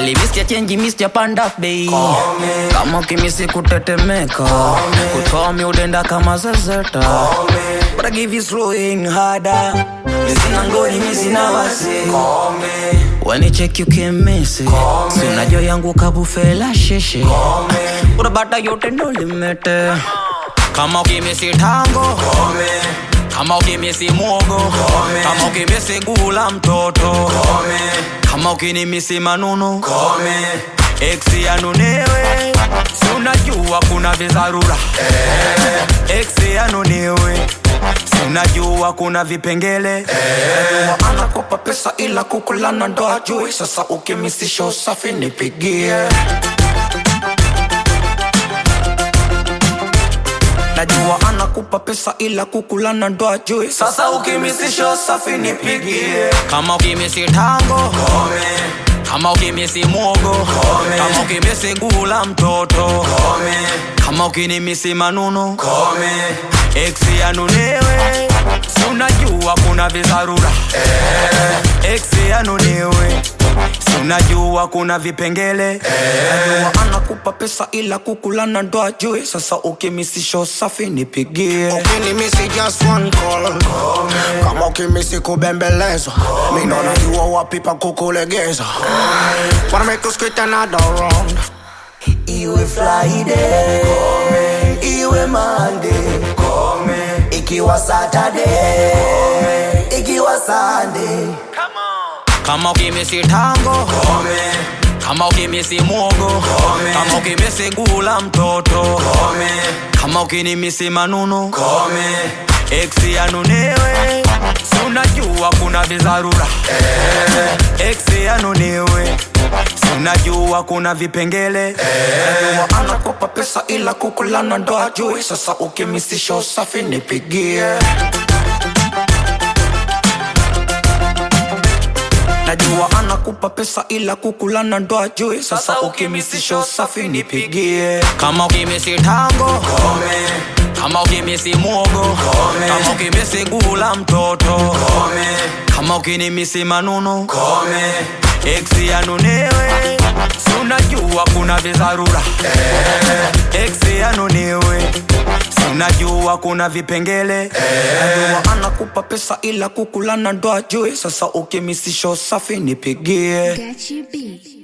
Kali Mr. Change Mr. Panda Bay Kama ukimisi kutetemeka Kutoa mi udenda kama zezeta But I give you slowing harder Mizina ngoni mizina wasi wanicheki ukimisi si unajua yangu kabufela sheshe urabata yote ndo limete kama ukimisi tango kama ukimisi mwogo kama ukimisi gula mtoto kama ukinimisi manunu eksi yanunewe si unajua kuna vizarura eksi yanunewe si unajua kuna vipengele Najua anakopa pesa ila kukulana ndo ajui sasa ukimisisha usafi nipigie najua anakupa pesa ila kukulana ndo ajui sasa ukimisisha usafi nipigie kama ukimisi tango kama ukimisi mwogo kama ukimisi gula mtoto kama ukinimisi manunu eksi yanunewe si unajua kuna vizarura eksi yanunewe si unajua kuna vipengele najua anakupa pesa ila kukulana ndo ajui sasa ukimisisha usafi nipigie ukinimisi just one call kama ukimisi kubembelezwa mindo najua wapi pa kukulegeza wanna make us quit another round iwe friday iwe monday ikiwa saturday ikiwa sunday kama ukimisi tango kama ukimisi mwogo kama ukimisi gula mtoto kama ukinimisi manunu eksi yanunewe si unajua kuna vizarura eksi yanunewe si unajua kuna vipengele najua anakopa pesa ila kukulana ndo ajui sasa ukimisisha usafi nipigie najua anakupa pesa ila kukulana ndo ajui sasa ukimisisha usafi nipigie kama ukimisi tango kama ukimisi mwogo kama ukimisi gula mtoto kama ukinimisi manunu eksi yanunewe si unajua kuna vizarura eksi yanunewe si unajua kuna vipengele najua anakupa pesa ila kukulana ndo ajui sasa ukimisisha usafi nipigie Got you beat.